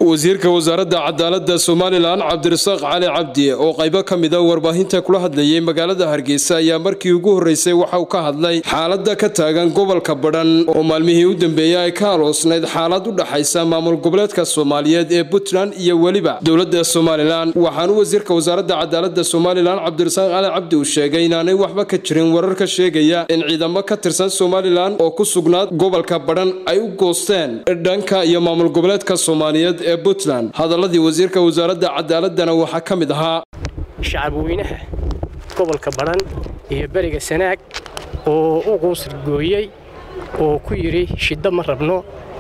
wasiirka wasaaradda cadaaladda somalilan cabdirasaaq cali cabdi oo qaybo ka mida warbaahinta kula hadlayay magaalada hargeysa ayaa markii ugu horreysay waxa uu ka hadlay xaaladda ka taagan gobolka badhan oo maalmihii u dambeeyey ay ka aloosnayd xaalad u dhaxaysa maamul goboleedka soomaaliyeed ee puntland iyo weliba dowladda somalilan waxaanu wasiirka wasaaradda cadaaladda somalilan cabdirasaaq cali cabdi uu sheegay inaanay waxba ka jirin warar ka sheegaya in ciidamo ka tirsan somalilan oo ku sugnaad gobolka badhan ay u goosteen dhanka iyo maamul goboleedka soomaaliyeed ee puntland hadaladii wasiirka wasaaradda cadaaladana waxaa ka mid ahaa shacabweynaha gobolka badhan iyo beriga sanaag oo u quusrgooyey oo ku yidhi shiddo ma rabno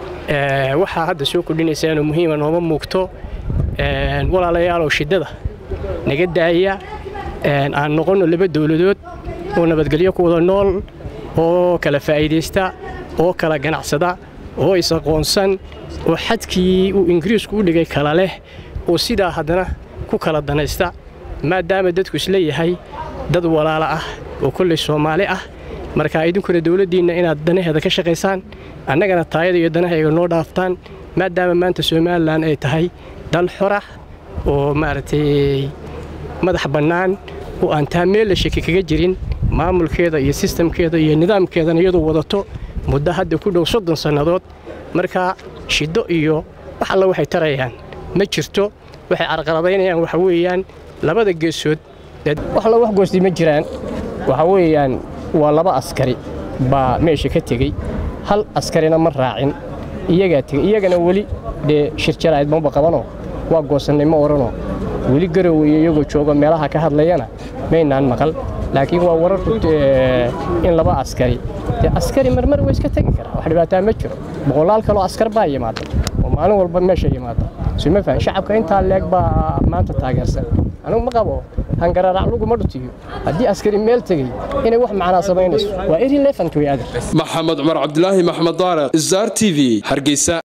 waxaa hadda soo kordhinaysaanoo muhiima nooma muugto walaalayaalow shiddada naga daaya aan noqonno laba dowladood oo nabadgelyo ku wada nool oo kala faa'iidaysta oo kala ganacsada oo is-aqoonsan oo xadkii uu ingiriisku u dhigay kala leh oo sidaa haddana ku kala danaysta maadaama dadku isleeyahay dad walaalo ah oo kolley soomaali ah markaa idinkuna dowladdiinna inaad danaheeda ka shaqaysaan annagana taayada iyo danahayga noo dhaaftaan maadaama maanta somalilan ay tahay dal xorah oo maaragtay madax bannaan oo aan taa meel la shaki kaga jirin maamulkeeda iyo sistamkeeda iyo nidaamkeedana iyadoo wadato muddo hadda ku dhow soddon sannadood markaa shiddo iyo wax alla waxay tarayaan ma jirto waxay carqaladaynayaan waxa weeyaan labada geesood wax alla wax goostay ma jiraan waxa weeyaan waa laba askari baa meesha ka tegey hal askarina ma raacin iyagaa tegey iyagana weli dee shirjaraa'id maba qabanoo waa goosannay ma odhanoo weli garoweeye iyagoo joogo meelaha ka hadlayana maynaan maqal laakiin waa warar in laba askari dee askari marmar way iska tegi karaa wax dhibaataa ma jiro boqolaal kaloo askar baa yimaada oo maalin walba meesha yimaada suma fahan shacabka intaa leeg baa maanta taageersan anugu ma qabo hangararac luguma dhutiyo haddii askari meel tegey inay wax macnaa samaynayso waa irrelevant way adag maxamed cumar cabdilaahi maxmed daariq star t v hargeysa